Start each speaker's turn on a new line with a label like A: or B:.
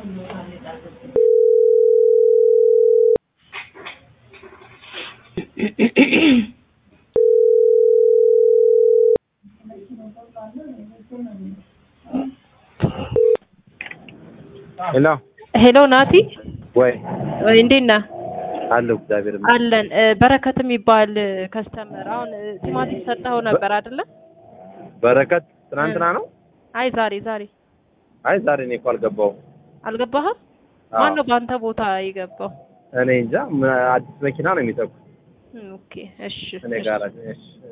A: ሄሎ
B: ሄሎ ናቲ
A: ወይ
B: ወይ እንዴት ነህ?
A: አለሁ እግዚአብሔር ይመስገን።
B: አለን እ፣ በረከት የሚባል ከስተመር አሁን እ፣ ቲማቲም ሰጠኸው ነበር አይደለ?
A: በረከት ትናንትና ነው?
B: አይ ዛሬ ዛሬ
A: አይ ዛሬ እኔ እኮ አልገባሁም።
B: አልገባህም?
A: አዎ።
B: ማን ነው በአንተ ቦታ የገባው?
A: እኔ እንጃ ም- አዲስ መኪና ነው የሚጠቁ
B: እም፣ ኦኬ እሺ
A: እኔ
B: እሺ።
A: ጋር እሺ